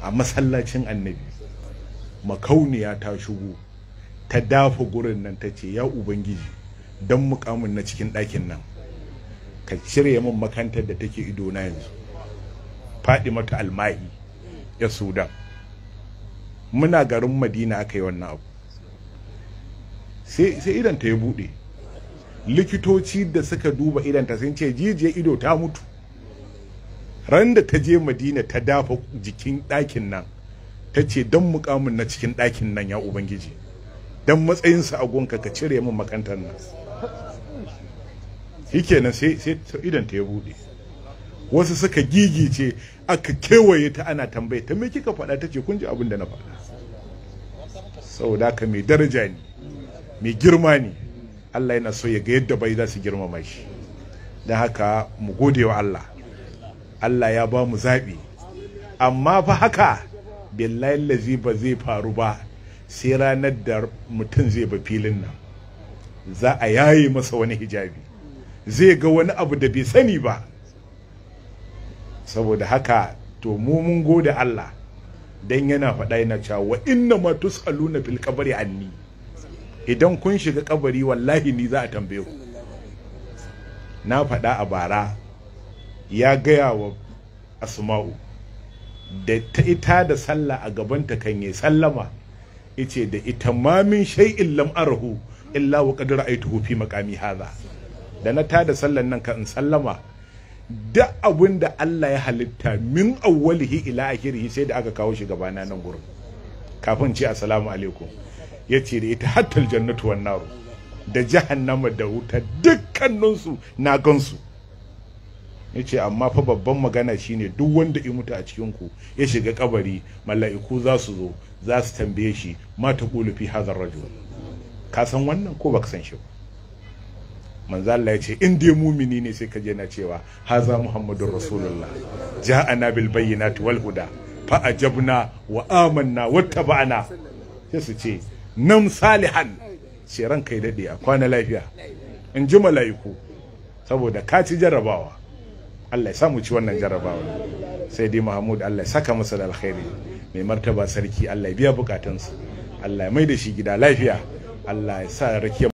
a masallacin annabi makauniya ta shigo ta dafa gurin nan ta ce ya ubangiji don mukamin na cikin ɗakin nan ka cire min makantar da take ido na yanzu faɗi mata almahi ya sudan muna garin madina aka yi wannan abu sai idan ta ya buɗe likitoci da suka duba idanta sun ce jijiyar ido ta mutu ran da ta je madina ta dafa jikin ɗakin nan ta ce don mukamin na cikin ɗakin nan ya ubangiji don matsayinsa a gonka ka cire min makantar nan shikenan sai sai idan ta ya bude wasu suka gigice aka kewaye ta ana tambaye ta me kika faɗa ta ce kun ji abin da na faɗa saboda haka mai daraja ne mai girma ne Allah yana so ya ga yadda bai za su girmama shi don haka mu gode wa Allah Allah ya ba mu zaɓi amma fa haka billahi lazi ba zai faru ba sai ranar da mutum zai ba filin nan za a yaye masa wani hijabi zai ga wani abu da bai sani ba saboda haka to mu mun gode Allah dan yana faɗa yana cewa wa inna ma tus'aluna fil qabri anni idan kun shiga kabari wallahi ni za a tambaye ku na faɗa a bara ya gaya wa asma'u da ta ita da sallah a gabanta kan yi sallama ice da ita ma min shay'in lam arahu illa wa qad ra'aytuhu fi maqami hadha da na tada sallan nan kan sallama da abin da Allah ya halitta min awwalihi ila akhirihi sai da aka kawo shi gabana nan gurin kafin ce assalamu alaikum yace da ita hatta aljannatu wan naru da jahannama da wuta dukkaninsu na gansu yace amma fa babban magana shine duk wanda ya mutu a cikin ku ya shiga kabari mala'iku za su zo za su tambaye shi ma ta fi hadha rajul ka san wannan ko baka san shi ba manzo Allah ya ce in dai mumini ne sai ka je na cewa haza muhammadur rasulullah ja'ana bil bayyinati wal huda fa ajabna wa amanna wattaba'na sai su ce nam salihan ce ran kai dade a kwana lafiya in ji mala'iku saboda ka ci jarrabawa Allah ya samu ci wannan jarrabawa sai dai Mahmud Allah ya saka masa da alkhairi mai martaba sarki Allah ya biya bukatunsa Allah ya mai da shi gida lafiya Allah ya sa rakiya